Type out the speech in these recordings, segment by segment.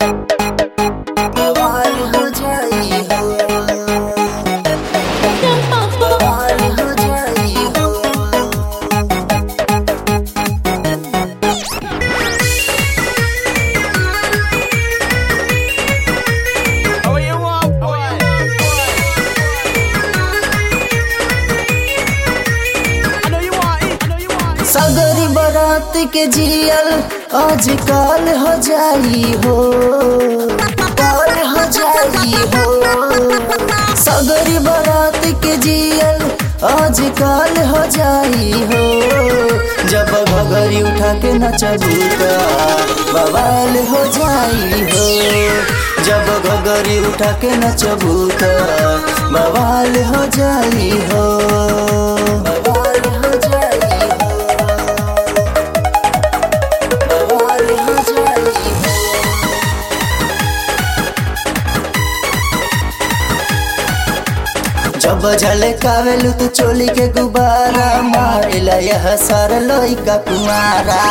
बवाल हो जाई हो बवाल हो जाई हो Oh, you want, boy? I know you want it. I know you want it. सगरी बारात के जियल आज काल हो जाई हो काल हो जाई हो सगरी बारात के जियल आज काल हो जाई हो जब घगरी उठा के नचबूता बवाल हो जाई हो जब घगरी उठा के नचबूता बवाल हो जाई हो बवाल हो जाई हो बवाल हो जाई हो जब झलकावेलू तू चोली के गुब्बारा मारेला यह सारा लइका कुमारा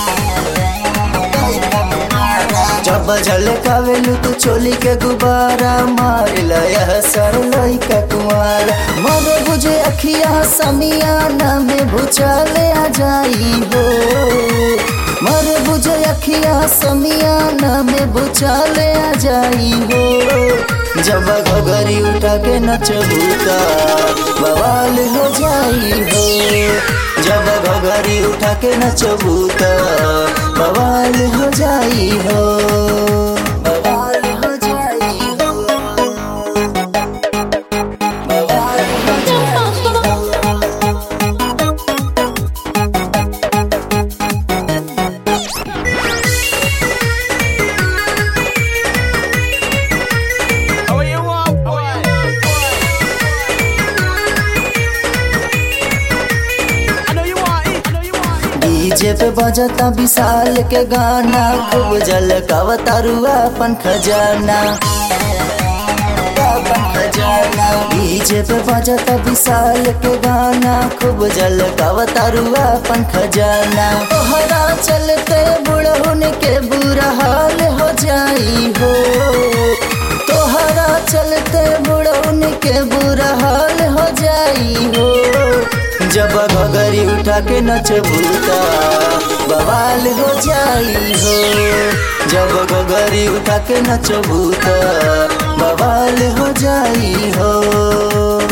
जब झलकावेलू तू चोली के गुब्बारा मारेला यह सारा लइका कुमारा मर बुझे अखिया समियाना में भूचाले आ जाई हो मर बुझे अखिया समियाना में भूचाले आ जाई हो जब घगरी उठा के नचबूता बवाल हो जाई हो जब घगरी उठा के नचबूता बवाल हो जाई हो बवाल हो जाई हो बवाल हो जाई हो Oh, you want, boy? I know you want it. I know you want it. DJ पे बजता विशाल के गाना खूब झलकावा तारुआ अपन खजाना अपन खजाना डीजे पे बजता विशाल के गाना खूब झलकावा तारुआ अपन खजाना तोहरा चलते बुढ़हुन के बुरा हाल हो जाई हो तोहरा चलते बुढ़उन के बुरा हाल हो जाई हो जब घगरी उठा के नचबूता बवाल हो जाई हो जब घगरी उठा के नचबूता बवाल हो जाई हो